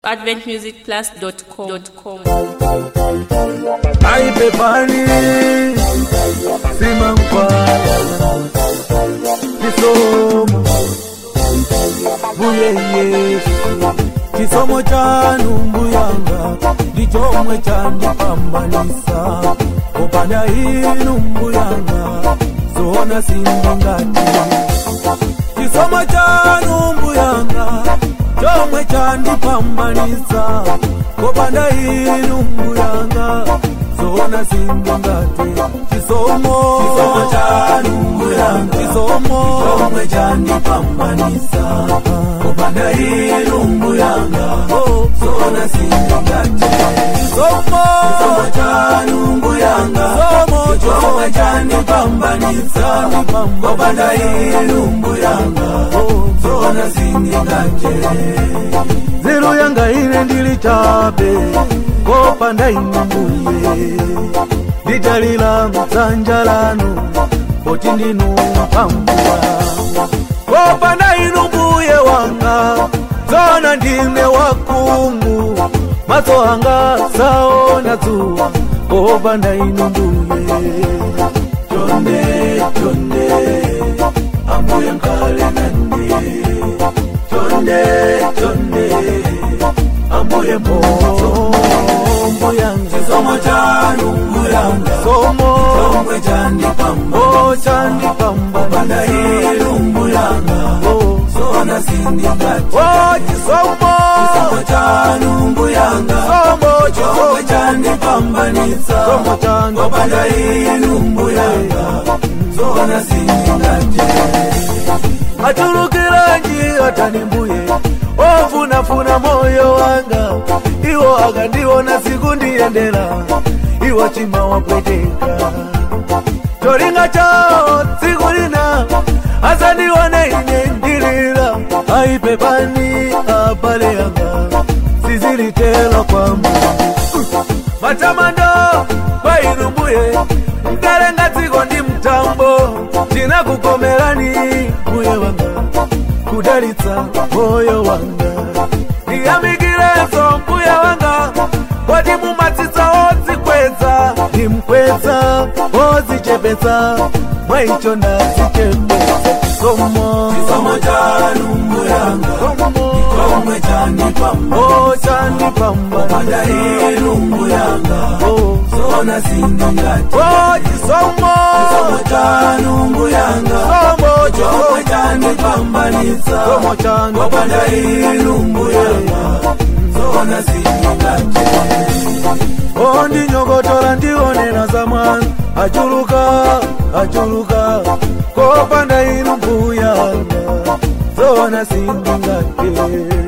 adventmusicplus.com. aipe pani simankwala kisomo buye yesu kisomo chanu mbuyanga ndichomwe chandipambanisa opanda inu mbuyanga zona sindingati kisomo chanu mbuyanga chomwe chandipambanisa kopanda inu mbuyanga zona sindingati chisomo Chisomo chanu mbuyanga. chisomo chomwe chandipambanisa kupanda inu mbuyanga Oh, zona sindingati chisomo chisomo chanu mbuyanga Chisomo, chomwe chandipambanisa kupanda inu mbuyanga Oh, zona sindingati nzeru yanga ine ndili chabe kopanda inu mbuye nditalila mdzanja lanu poti ndinu pambuwa kopanda inu mbuye wanga zona ndine wakungu maso anga saona dzuwa kopanda inu mbuye chonde chonde ambuye mkale nande chonde chonde ambuye mbozo mbuyanga chisomo chanu mbuyanga somo chomwe chandipamba o chandipambana panda inu mbuyanga o zona sindingati o chisomo chisomo chanu mbuyanga somo chomwe chisomo chandipambanitsa somo chanu opanda inu mbuyanga zona sindingati atulukiranji atani mbuye ofunafuna moyo wanga iwo akandiona siku ndiyendera iwo chima wapweteka cholinga chao tsiku lina asandione ine ndilira aipe pani abale yanga sizilitelo kwamba matamando kwa inu mbuye mkalenga dziko ndi mtambo tinakukomerani mbuye wanga kudalitsa moyo wanga ndiyamikireso mbuye wanga koti mumatsitsa odzikweza ndimkweza odzichepetsa mwaicho ndadzichepetsa somo chisomo chanu mbuyanga somo chomwe chandipamba o chandipambana panda inu mbuyanga o zona sindingati o chisomo chisomo chanu mbuyanga somo chomwe chisomo chandipambanitsa somo chanu opanda inu mbuyanga zona sindingati ondinyogotola ndionena za mwana achuluka achuluka kopanda inu mbuyanga zona sindingate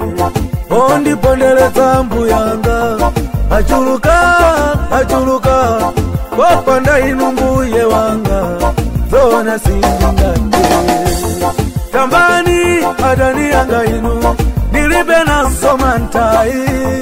ondipondeletsa mbuyanga achuluka achuluka kopanda inu mbuye wanga zona sindingate tambani adani yanga inu ndilibe naso mantai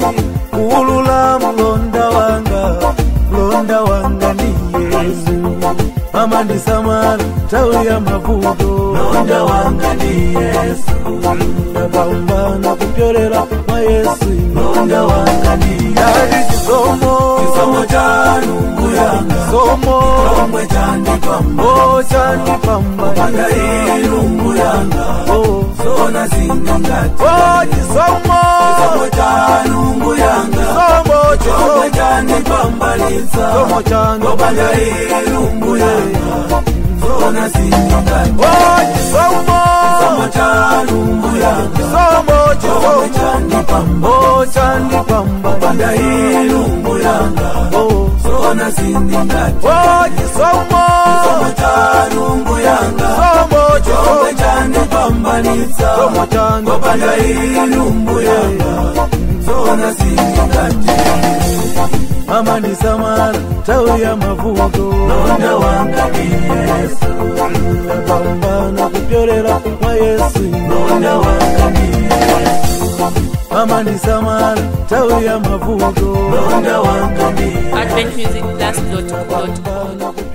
kuulula mlonda wanga mlonda wanga ndi yesu amandisamala nthawi ya mavuto londa wanga ndi yesu ndapambana kupyolera mwa yesu londa wanga ndi yali chisomo chisomo chanu mbuyanga somo chomwe chandipamba o chandipambana panda inu mbuyanga o zona sindingati o chisomo chisomo chanu mbuyanga somo chomwe chisomo chandipambanitsa somo chanu opanda inu mbuyanga zona sindingati o chisomo chisomo chanu mbuyanga somo chomwe chisomo chandipamba o chandipambana panda inu mbuyanga o zona sindingati o chisomo chisomo chanu mbuyanga somo chomwe chisomo chandipambanitsa somo chanu opanda inu mbuyanga zona sindingati amandisamala nthawi ya mavuto londa wanga ndi yesu ndapambana kupyolera mwa yesu londa wanga ndi yesu amandisamala nthawi ya mavuto londa wanga ndi adventmusicplus.com. ndapambana